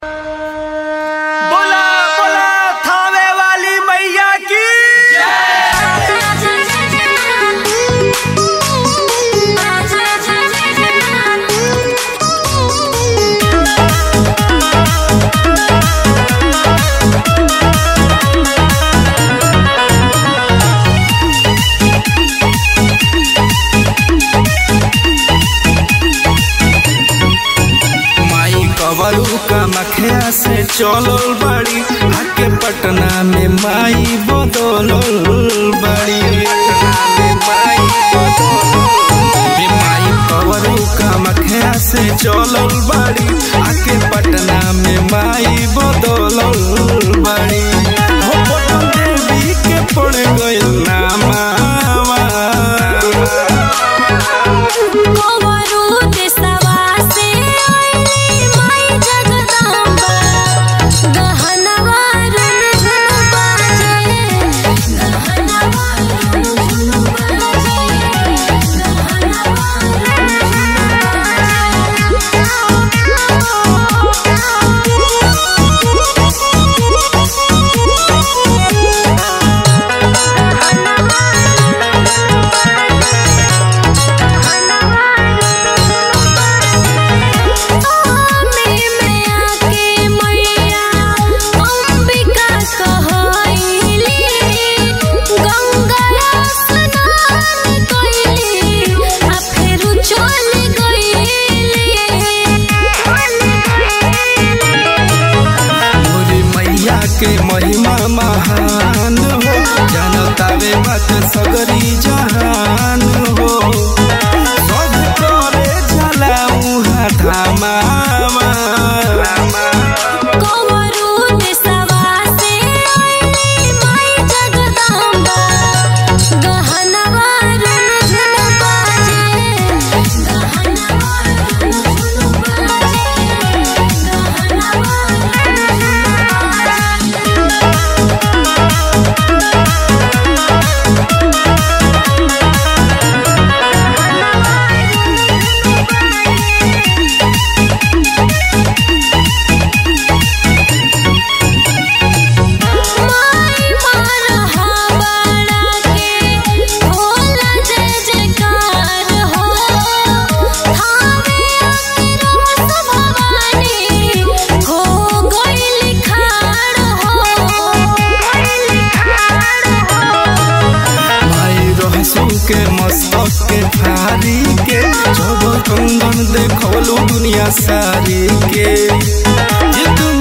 बोला बोला थावे वाली मैया की माई कवरू कमखिया से चलल बड़ी आके पटना में माई बदलल बड़ी पटना में माई बदलल बड़ी। माई कवरू कमखिया से चलल बड़ी आके पटना में माई बदलल बड़ी हो पटन देवी के पड़ गइल नामावा मोरी मैया के महिमा महान हो जनतावे मत सगरी जहान हो सब करे जलाऊ धामावा माई रहसू के मस्तक के थारी के जब कंगन देखलू दुनिया सारी के ये तुम